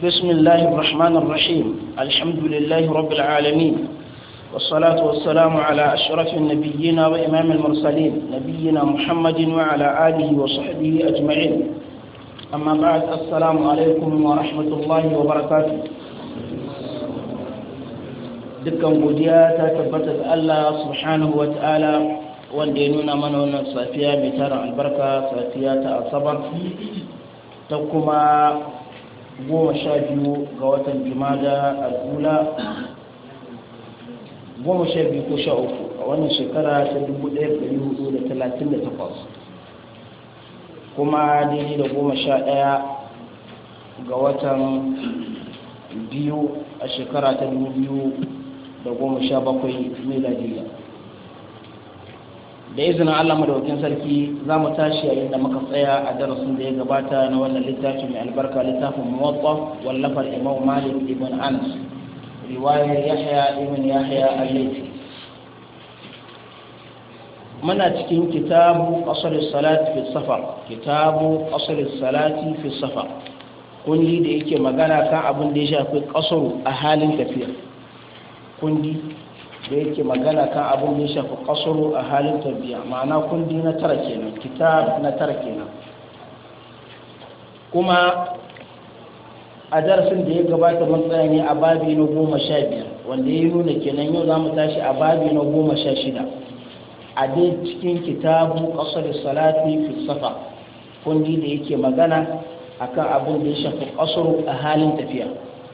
بسم الله الرحمن الرحيم الحمد لله رب العالمين والصلاة والسلام على أشرف النبيين وإمام المرسلين نبينا محمد وعلى آله وصحبه أجمعين أما بعد السلام عليكم ورحمة الله وبركاته dukkan godiya ta tabbata ga Allah subhanahu wa ta'ala wanda ya nuna mana wannan safiya mai tara albarka safiya ta asabar ta kuma goma sha biyu ga watan jumada al'ula goma sha biyu ko sha uku a wannan shekara ta dubu ɗaya da hudu da talatin da takwas kuma daidai da goma sha ɗaya ga watan biyu a shekara ta dubu biyu da goma sha bakwai miladiya da izinin allah madaukin sarki za mu tashi yayin da muka tsaya a darasin da ya gabata na wannan littafi mai albarka littafin muwatta wallafar imam malik ibn anas riwayar yahya ibn yahya al-laythi muna cikin kitabu asr salati fi safar kitabu asr salati fi safar kundi da yake magana kan abin da ya shafi kasaru a halin tafiya kundi da yake magana kan abin da ya shafi kasaro a halin tarbiya ma'ana kundi na tara kenan kitab na tara kenan kuma a darasin da ya gabata mun tsaya ne a babi na goma sha biyar wanda ya nuna kenan yau za mu tashi a babi na goma sha shida a dai cikin kitabu kasar salati fi safa kundi da yake magana akan abin da ya shafi kasaro a halin tafiya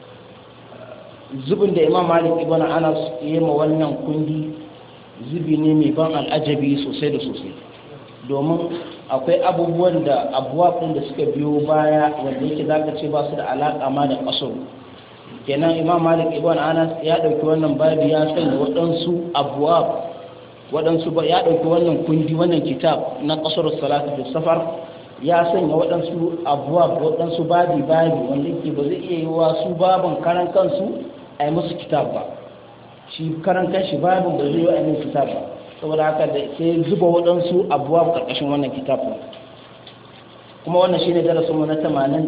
zubin da imam malik ibn anas ya ma wannan kundi zubi ne mai ban al'ajabi sosai da sosai domin akwai abubuwan da abuwa da suka biyo baya wanda yake zaka ce ba su da alaƙa ma da ƙasar kenan imam malik ibn anas ya ɗauki wannan babi ya sanya waɗansu abuwa waɗansu ya ɗauki wannan kundi wannan kitab na ƙasar salatu da safar ya sanya waɗansu abuwa waɗansu babi babi wanda yake ba zai iya yi wa su babin karan kansu a yi musu kitab ba shi karan kanshi babin ba zai yi a yi kitab ba saboda haka da sai zuba waɗansu abuwa ƙarƙashin wannan kitab ba kuma wannan shi ne darasinmu na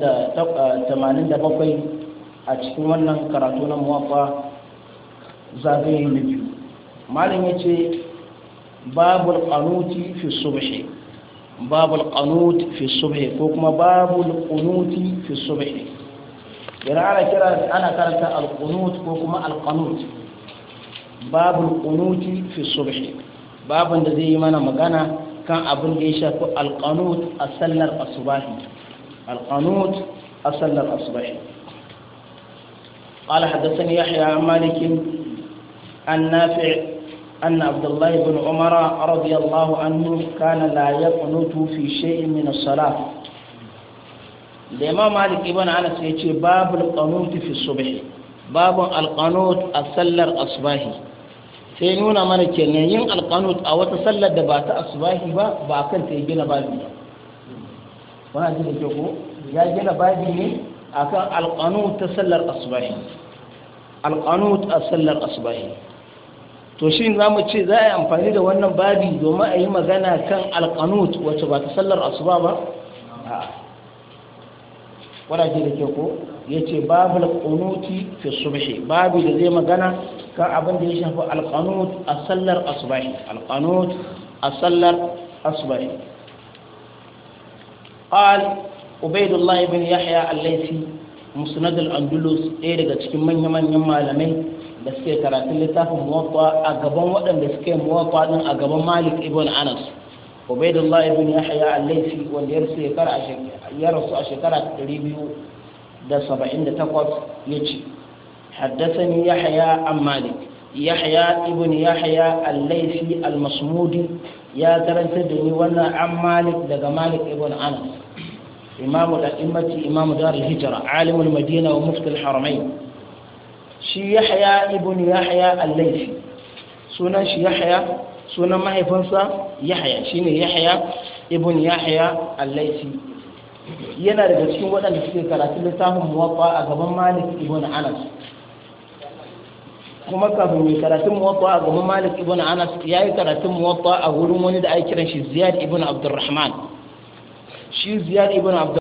87 a cikin wannan karatu na muwafa zagaye na biyu malam ya ce babul qanuti fi subhi babul qanut fi subhi ko kuma babul qunuti fi subhi yana ana kira ana karanta al-qunut ko kuma al-qanut babul qunuti fi subhi babun da zai yi mana magana kan abin da ya shafi al-qanut a sallar asubahi al-qanut a sallar asubahi قال حدثني يحيى عن مالك عن نافع أن عبد الله بن عمر رضي الله عنه كان لا يقنط في شيء من الصلاة da imam malik ibn anas ya ce babul qanut fi subh babun alqanut a sallar asbahi sai nuna mana kenan yin alqanut a wata sallar da ba ta asbahi ba ba kan ta gina babi ba wannan ji da ko ya gina babi ne akan alqanut ta sallar asbahi alqanut a sallar asbahi to shi za mu ce za a yi amfani da wannan babi domin a yi magana kan alqanut wacce ba ta sallar asuba ba a'a wadace da ke ko ya ce babu alƙunuti fi subhi babu da zai magana kan abin da ya shafi alƙanut a sallar asubahi alƙanut a sallar asubahi قال عبيد الله بن يحيى الليثي مسند الاندلس ɗaya daga cikin manyan manyan malamai da suke karatun littafin muwatta a gaban waɗanda suke muwatta din a gaban Malik ibn Anas عبيد الله بن يحيى الليثي wanda ya rasu a shekara 278 yace حدثني يحيى عن مالك يحيى ابن يحيى الليثي المصمودي يا ترنت دني وانا عن مالك daga مالك ابن انس امام الائمه امام دار الهجره عالم المدينه ومفتي الحرمين شي يحيى ابن يحيى الليثي sunan shi yahya sunan mahaifinsa yahya shine yahya ibn yahya al-laisi yana daga cikin waɗanda suke karatu littafin muwaffa a gaban malik ibn anas kuma kafin mai karatun muwaffa a gaban malik ibn anas ya yi karatun muwaffa a wurin wani da ake kiran shi ziyad ibn abdurrahman shi ziyad ibn